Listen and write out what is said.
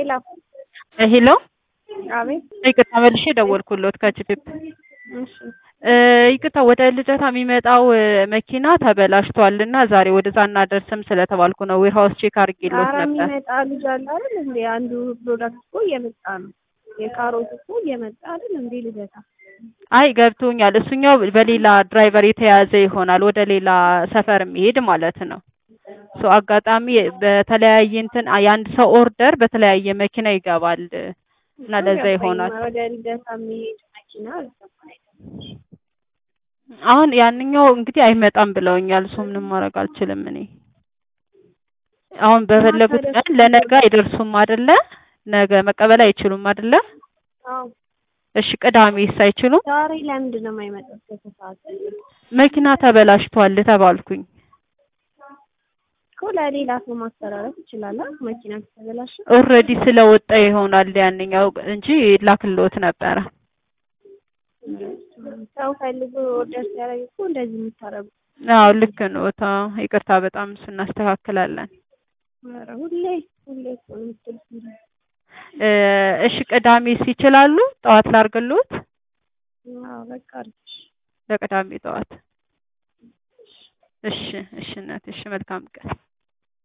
ሄሎ ሄሎ አቤት። ይቅርታ መልሼ ደወልኩሎት ከችፕ እሺ ይቅርታ ወደ ልደታ የሚመጣው መኪና ተበላሽቷል እና ዛሬ ወደዛ እናደርስም ስለተባልኩ ነው ዌር ሀውስ ቼክ አድርጌሎት ኧረ ነበር። የሚመጣ ልጅ አለ አይደል እንዴ? አንዱ ፕሮዳክት እኮ እየመጣ ነው። የካሮት እኮ እየመጣ አይደል እንዴ? ልደታ አይ ገብቶኛል። እሱኛው በሌላ ድራይቨር የተያዘ ይሆናል ወደ ሌላ ሰፈር የሚሄድ ማለት ነው። ሶ አጋጣሚ በተለያየ እንትን የአንድ ሰው ኦርደር በተለያየ መኪና ይገባል እና ለዛ ይሆናል። ወደ ልደታ የሚሄድ መኪና አልገባኝም። አሁን ያንኛው እንግዲህ አይመጣም ብለውኛል። እሱ ምንም ማድረግ አልችልም እኔ አሁን በፈለጉት ቀን ለነገ አይደርሱም አይደለ? ነገ መቀበል አይችሉም አይደለ? አዎ እሺ ቅዳሜስ አይችሉም? ዛሬ ለምንድን ነው የማይመጣው? እስከ ሰዓት መኪና ተበላሽቷል ተባልኩኝ። እኮ ለሌላ ሰው ማስተላለፍ ይችላል። አ? መኪና ከተበላሸ ኦልሬዲ ስለወጣ ይሆናል ያንኛው እንጂ ላክሎት ነበረ። ሰው ፈልጎ ኦርደር ሲያደርግ እኮ እንደዚህ የምታረጉ አዎ ልክ ነው። ታ ይቅርታ በጣም እሱ እናስተካክላለን። ኧረ ሁሌ ሁሌ እኮ ነው የምትሉት። እ እሺ ቅዳሜስ ይችላሉ? ጠዋት ላርግሎት? አዎ በቃ አሪፍ። ለቅዳሜ ጠዋት። እሺ እሺ እናቴ እሺ መልካም ቀን